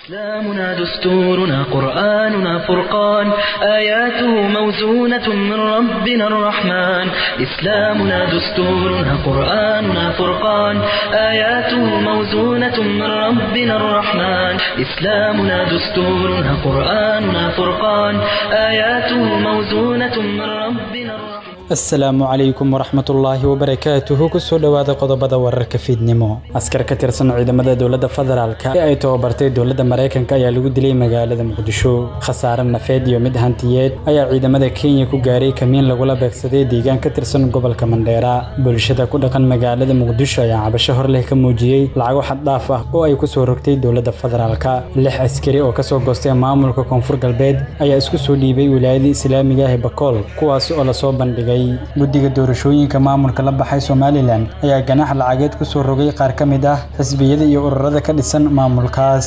إسلامنا دستورنا قرآننا فرقان آياته موزونة من ربنا الرحمن إسلامنا دستورنا قرآننا فرقان آياته موزونة من ربنا الرحمن إسلامنا دستورنا قرآننا فرقان آياته موزونة من ربنا الرحمن asalaamu calaykum waraxmatullaahi wabarakaatuhu kusoo dhowaada qodobada wararka fiidnimo askar ka tirsan ciidamada dowladda federaalk ee ay tababartay dowladda maraykanka ayaa lagu dilay magaalada muqdisho khasaare nafeed iyo mid hantiyeed ayaa ciidamada kenya ku gaaray kamiin lagula beegsaday deegaan ka tirsan gobolka mandheera bulshada ku dhaqan magaalada muqdisho ayaa cabasho hor leh ka muujiyey lacago xaddhaaf ah oo ay kusoo rogtay dowladda federaalk lix askari oo kasoo goostay maamulka koonfur galbeed ayaa isku soo dhiibay wilaayadii islaamiga ah ee bakool kuwaasi oo lasoo bandhigay guddiga doorashooyinka maamulka la baxay somalilan ayaa ganax lacageed ku soo rogay qaar ka mid ah xisbiyada iyo ururada ka dhisan maamulkaas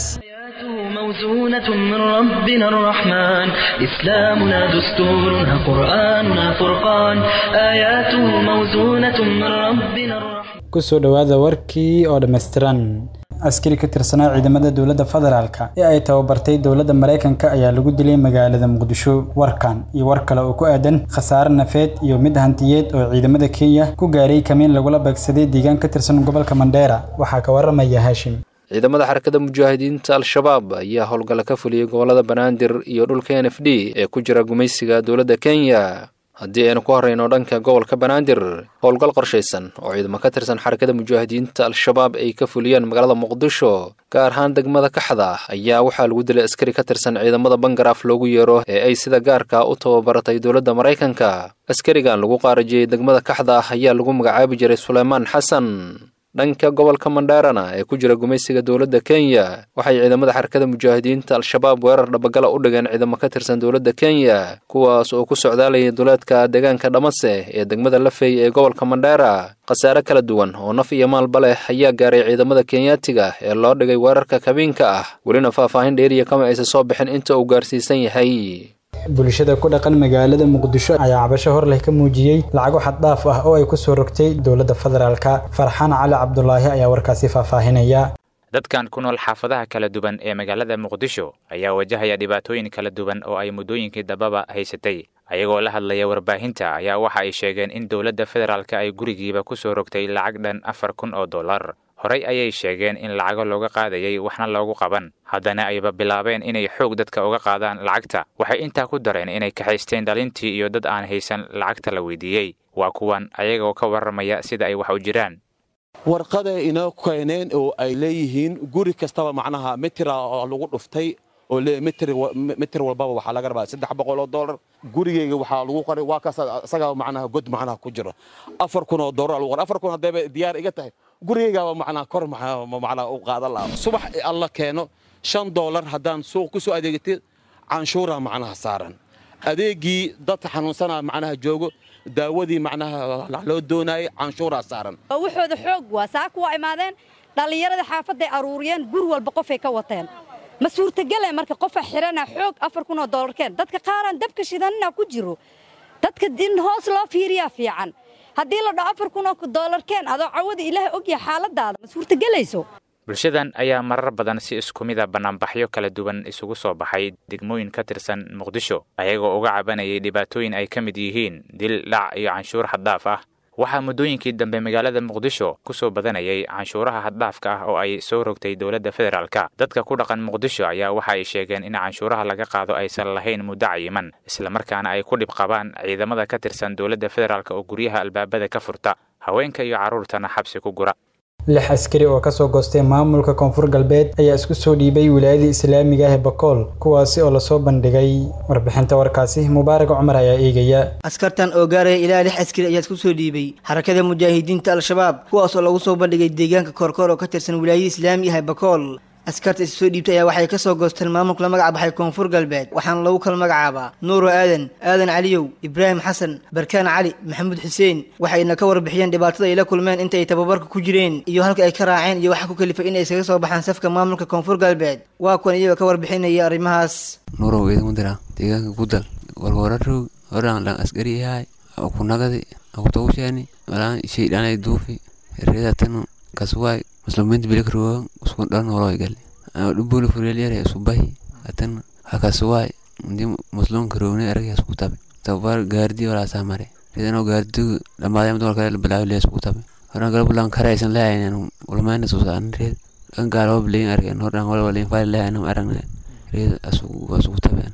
موزونة من ربنا الرحمن إسلامنا دستورنا قرآننا فرقان آياته موزونة من ربنا الرحمن kusoo dhowaada warkii oo dhammaystiran askari ka tirsanaa ciidamada dowladda federaalk ee ay tababartay dowladda maraykanka ayaa lagu dilay magaalada muqdisho warkan iyo war kale oo ku aadan khasaare nafeed iyo mid hantiyeed oo ciidamada kenya ku gaaray kamiin lagula beegsaday deegaan ka tirsan gobolka mandheera waxaa ka waramaya haashim ciidamada xarakada mujaahidiinta al-shabaab ayaa howlgalla ka fuliyey gobollada banaadir iyo dhulka n f d ee ku jira gumaysiga dowladda kenya haddii aynu ku horrayno dhanka gobolka banaadir howlgal qorshaysan oo ciidamo ka tirsan xarakada mujaahidiinta al-shabaab ay ka fuliyeen magaalada muqdisho gaar ahaan degmada kaxda ayaa waxaa lagu dilay askari ka tirsan ciidamada bangaraaf loogu yeero ee ay sida gaarka u tababaratay dowladda maraykanka askarigan lagu qaarajiyey degmada kaxda ayaa lagu magacaabi jiray suleymaan xasan dhanka gobolka mandheerana ee ku jira gumaysiga dowladda kenya waxay ciidamada xarakada mujaahidiinta al-shabaab weerar dhabagala u dhigeen ciidamo ka tirsan dowladda kenya kuwaas oo ku socdaalayay duleedka deegaanka dhamase ee degmada lafey ee gobolka mandheera khasaare kala duwan oo naf iyo maalba leh ayaa gaaray ciidamada kenyaatiga ee loo dhigay weerarka kabiinka ah welina faahfaahin dheeriya kama aysan soo bixin inta uu gaarsiisan yahay bulshada ku dhaqan magaalada muqdisho ayaa cabasho hor leh ka muujiyey lacago xaddhaaf ah oo ay ku soo rogtay dowladda federaalk farxaan cali cabdulaahi ayaa warkaasi faahfaahinaya dadkan ku nool xaafadaha kala duwan ee magaalada muqdisho ayaa wajahaya dhibaatooyin kala duwan oo ay muddooyinkii dambaba haysatay ayagoo la hadlaya warbaahinta ayaa waxa ay sheegeen in dowladda federaalk ay gurigiiba ku soo rogtay lacag dhan afar kun oo dollar horey ayay sheegeen in lacago looga qaadayay waxna loogu qaban haddana ayba bilaabeen inay xoog dadka uga qaadaan lacagta waxay intaa ku dareen inay kaxaysteen dhalintii iyo dad aan haysan lacagta la weydiiyey waa kuwan ayagoo ka warramaya sida ay wax u jiraan warqaday inoo keeneen oo ay leeyihiin guri kastaba macnaha mitira oo lagu dhuftay oo mitir walbaba waxaa laga rabaa saddex boqol oo dollar gurigeyga waxaa lagu qoray waa kaas isagaa macnaha god macnaha ku jiro afar kun oo dollar lagu qoray afar kun haddayba diyaar iga tahay gurigeygaaba macnaha kor macnaha u qaadan lahaa subax alla keeno shan dollar haddaan suuq ku soo adeegatid canshuuraa macnaha saaran adeegii dadka xanuunsanaa macnaha joogo daawadii macnaha loo doonaayay canshuuraa saaran waxooda xoog waa saaka waa imaadeen dhallinyarada xaafadday aruuriyeen guri walba qofay ka wateen ma suurtagele marka qofa xirana xoog afar kunoo dollarkeen dadka qaaraan dabka shidanina ku jiro dadka in hoos loo fiiriyaa fiican haddii la dhaho afar kunoo dollarkeen adoo cawada ilaahay ogyaha xaaladaada ma suurtagelayso bulshadan ayaa marar badan si isku mida bannaanbaxyo kala duwan isugu soo baxay degmooyin ka tirsan muqdisho ayagoo uga cabanayay dhibaatooyin ay ka mid yihiin dil dhac iyo canshuur xaddaaf ah waxaa muddooyinkii dambe magaalada muqdisho ku soo badanayay canshuuraha haddhaafka ah oo ay soo rogtay dowladda federaalka dadka ku dhaqan muqdisho ayaa waxa ay sheegeen in canshuuraha laga qaado aysan lahayn muddo cayiman islamarkaana ay ku dhib qabaan ciidamada ka tirsan dowladda federaalk oo guryaha albaabada ka furta haweenka iyo carruurtana xabsi ku gura lix askari oo kasoo goostay maamulka koonfur galbeed ayaa isku soo dhiibay wilaayadii islaamiga ah ee bakool kuwaasi oo lasoo bandhigay warbixinta warkaasi mubaarak cumar ayaa eegaya askartan oo gaaraya ilaa lix askari ayaa isku soo dhiibay xarakada mujaahidiinta al-shabaab kuwaas oo lagu soo bandhigay deegaanka koorkoor oo ka tirsan wilaayadii islaamiga ah ee bakool askarta is soo dhiibtay ayaa waxay kasoo goosteen maamulka la magac baxay koonfur galbeed waxaana lagu kala magacaabaa nuuro aadan aadan caliyow ibraahim xasan barkaan cali maxamuud xuseen waxayna ka warbixiyeen dhibaatada ay la kulmeen inta ay tababarka ku jireen iyo halka ay ka raaceen iyo waxa ku kalifay inay iskaga soo baxaan safka maamulka koonfur galbeed waa kuwan iyagoo ka warbixinaya arrimahaas nuurow eedan dira deegaanka gudal warwararog horaan dhan askari yahay kunagadi akutawusheeni malaan shaydhanay duufi reedatanu kaswaay muslimiinta bilikrogan uskun dhan noloy gali dhubuli furelyare subahi atan hakasuwaay ndi muslimka rogne arag isku tabe tabar gaardi wala samare ridano gaardi dhamaadaya mid walkale bilaawi lee isku tabe horan gala bulan karaysan leeyahay ulmayna susaan red kan gaalo bilayn argan horan wala walayn fayl leeyahay aragna red asugu asugu tabeen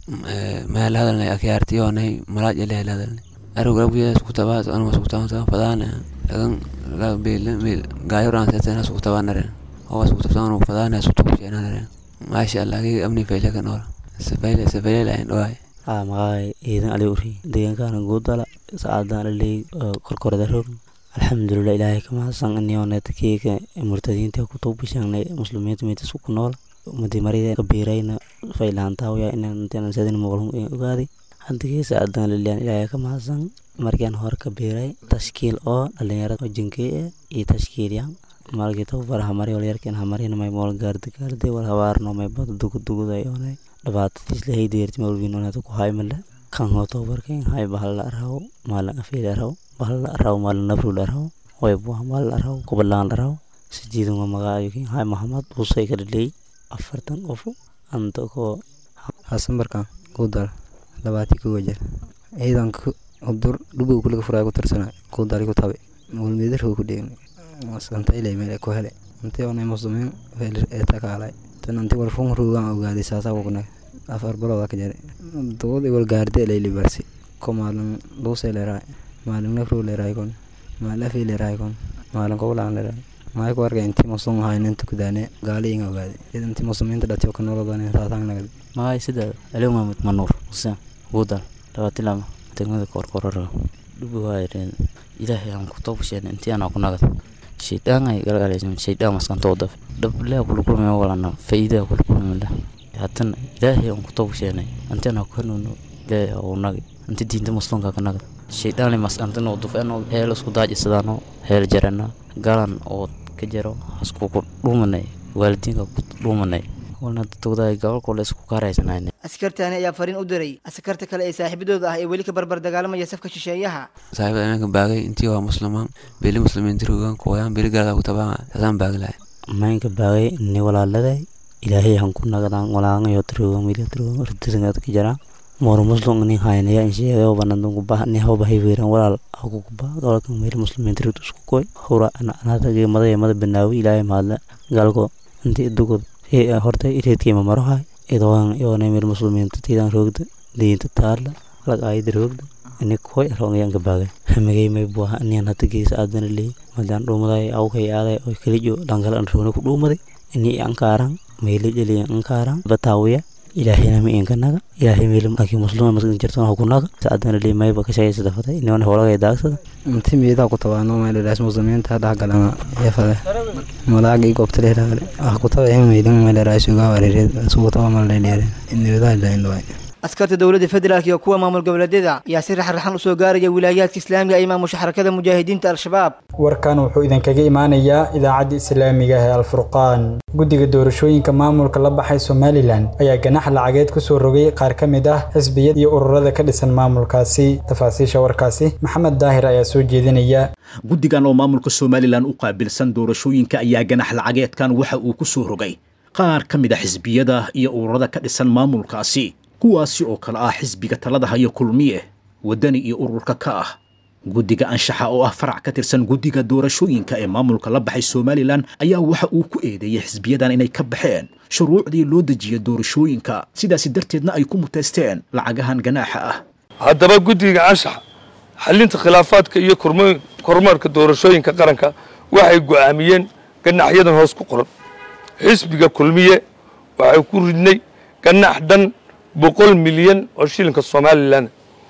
meel hadalnay akyaartiyoonay malaaj ele hadalnay arag gala buya isku tabaa anu isku tabaa fadaana lagan laga beel beel gaayo ran setan isku tabaa nare oo isku tabaa fadaana isku tabaa nare maasha allah gi amni fayle kan ora safayle safayle lain doay aa maqaay ciidan ali uri deegaankaana guudala saacadaan aley korkorada roog alxamdulilah ilaahay ka mahadsan inioonetkeeka murtadiinta ku tuubishangnay muslimiinta meetas ku nool ummadii marida kabiirayna faylahantaawaya inaan sadin muqlum ogaaday hadigii saacadaan liliyan ilaahay ka mahadsan markaan hore ka biiray tashkiil oo dhalinyarada jinkey eh iyo tashkiilyan malkii tababar hamari walyarkan hamarina may mool gaardi gaardi wal habaarno may bada duguduguday oonay dhibaatadiis lahay deerti mawlbiinonada ku haymale kan hoo tababarkan hay bahal la araw maalin afiil araw bahal la araw maalin nabrul araw way buah maal la araw kubalaan la araw sijiidun wa magaayokin hay mahamad busay ka dhaley afartan qof anta koo hasan barkan kudal labaati kowa jeer ciidanka udur dhubow kulaga furaa ku tirsana kudali ku tabe mulmeedarho ku dheegna maskanta ilay meel ku hele intii onay muslimiin ee takaalay tan intii wal fun ruugan ogaaday saasa wogna afar balooda ka jare dood wal gaarde ilay libarsi ko maalin luuse leeraay maalin nafru leeraay kon maalin afi leeraay kon maalin kowlaan leeraay maay ku arkay intii muslim ahayn inta kudaane gaali inga ogaaday id intii muslimiinta dhatiyo ka nolodan saasaan nagad maay sida aliw maamud manuur xuseen guudal labaati lama degmada korkorara dhubi waayareen ilaahay aan ku toobasheen intii anaa ku nagad shaydaan ay galgalaysan shaydaan maskantooda dhablea kulkulmaya walana faa'iidaa kulkulmala haddana ilaahay aan ku toobasheenay intii anaa ku hanuuno ilaahay uu nagi intii diinta muslimka ka nagad shaydaan maskantano dufeno heel isku daajisadaano heel jarana galan oo ka jaro haskuku dhuumanay waalidiinka ku dhuumanay walna dadkooda gobolkooda isku kaaraysanayne askartaani ayaa fariin u diray askarta kale ee saaxiibadooda ah ee weli ka barbar dagaalamaya safka shisheeyaha saaxiibada imanka baagay intii waa muslimaan beli muslimiinta rogan kuwayaan beli galka ku tabaa saasaan baaglahay maynka baagay ni walaaladay ilaahay han ku nagadaan walaangayo tirogan wili tirogan ridisangad ka jara mor muslim ni haynaya insheegayo banadun ku bah ni hawba hayweeran walaal aku ku bah gobolka meel muslimiinta rid isku koy hura anada geemada yeemada banaawi ilaahay mahadle galko intii dugod horta ireedkiima marohay idoon iyoona meel muslimiinta tiidan roogda diinta taarla lag aayada roogda ini koy roongayan gabaagay hamigay may buaha aniyan hata geesa aadana leey madaan dhuumaday awkay aaday oy kalijo dhankala an roona ku dhuumaday ini ankaaran meeli jeliyan ankaaran bataawiya ilaahayna ma inkanaga ilaahay meel laakiin muslima maskin jirtan ha kunaga saadana leey mayba ka shaqaysada faday iniona howlagay daagsada inti miidaa ku tabaano meeleraas muslimiinta dhexgalana yafade malaagi goobta leeraale ah ku taba in meelin meeleraas uga wareereed asugu taba malaleere inniwadaa ilaindhawaay askarta dowladda federaalk iyo kuwa maamul goboleedyada ayaa si raxraxan usoo gaaraya wilaayaadka islaamiga ay maamusha xarakada mujaahidiinta al-shabaab warkan wuxuu idinkaga imaanayaa idaacadda islaamiga ee alfurqaan guddiga doorashooyinka maamulka la baxay somalilan ayaa ganax lacageed kusoo rogay qaar ka mid ah xisbiyad iyo ururada ka dhisan maamulkaasi tafaasiisha warkaasi maxamed daahir ayaa soo jeedinaya guddigan oo maamulka somalilan u qaabilsan doorashooyinka ayaa ganax lacageedkan waxa uu ku soo rogay qaar ka mid a xisbiyada iyo ururada ka dhisan maamulkaasi kuwaasi oo kale ah xisbiga talada haya kulmiye waddani iyo ururka ka ah guddiga anshaxa oo ah farac ka tirsan guddiga doorashooyinka ee maamulka la baxay somalilan ayaa waxa uu ku eedeeyey xisbiyadan inay ka baxeen shuruucdii loo dejiya doorashooyinka sidaasi darteedna ay ku muteysteen lacagahan ganaaxa ah haddaba guddiga anshaxa xallinta khilaafaadka iyo kormeerka doorashooyinka qaranka waxay go'aamiyeen ganaxyadan hoos ku qoran xisbiga kulmiye waxay ku ridnay ganax dhan boqol milyan oo shilinka somalilan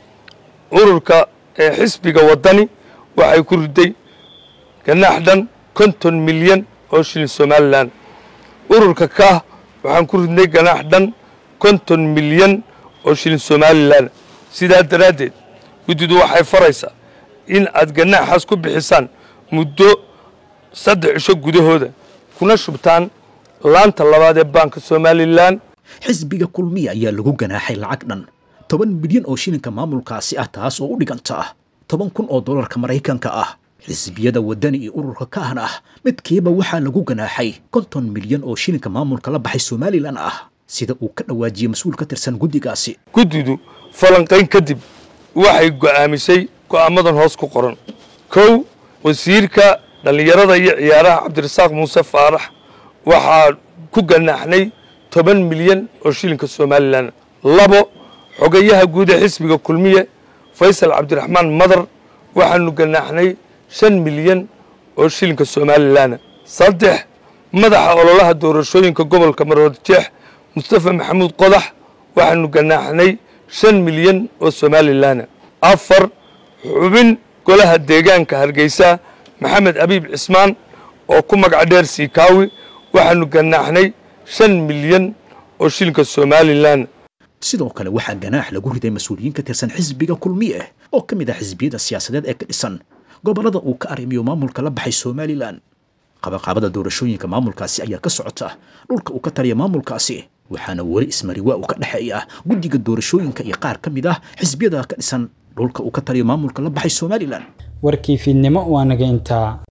ururka ee xisbiga waddani waxay ku riday ganax dhan konton milyan oo shilin somalilan ururka kaah waxaan ku ridnay ganax dhan konton milyan oo shilin somalilan sidaa daraaddeed guddidu waxay faraysaa in aad ganaxaas ku bixisaan muddo saddex cisho gudahooda kuna shubtaan laanta labaad ee baanka somalilan xisbiga kulmiya ayaa lagu ganaaxay lacag dhan toban milyan oo shilinka maamulkaasi ah taas oo u dhiganta ah toban kun oo dollarka maraykanka ah xisbiyada waddani iyo ururka ka ahna ah midkiiba waxaa lagu ganaaxay konton milyan oo shilinka maamulka la baxay somalilan ah sida uu ka dhawaajiyey mas-uul ka tirsan guddigaasi guddidu falanqayn kadib waxay go'aamisay go'aamadan hoos ku qoran kow wasiirka dhallinyarada iyo ciyaaraha cabdirasaaq muuse faarax waxaa ku ganaaxnay toban milyan oo shilinka somalilan labo xogayaha guud ee xisbiga kulmiye faysal cabdiraxmaan madar waxaanu ganaaxnay shan milyan oo shilinka somalilan saddex madaxa ololaha doorashooyinka gobolka marood jeex mustafa maxamuud qodax waxaanu ganaaxnay shan milyan oo somalilan afar xubin golaha deegaanka hargeysa maxamed abiib cismaan oo ku magac dheer siikaawi waxaanu ganaaxnay shan milyan oo shilinka somalilan sidoo kale waxaa ganaax lagu riday mas-uuliyiin ka tirsan xisbiga kulmiye oo ka mid ah xisbiyada siyaasadeed ee ka dhisan gobollada uu ka arrimiyo maamulka la baxay somalilan qabaqaabada doorashooyinka maamulkaasi ayaa ka socota dhulka uu ka taliya maamulkaasi waxaana weli ismariwaa uu ka dhexeeya guddiga doorashooyinka iyo qaar ka mid ah xisbiyada ka dhisan dhulka uu ka taliyo maamulka la baxay somalilan warkii fiidnimo waa naga intaa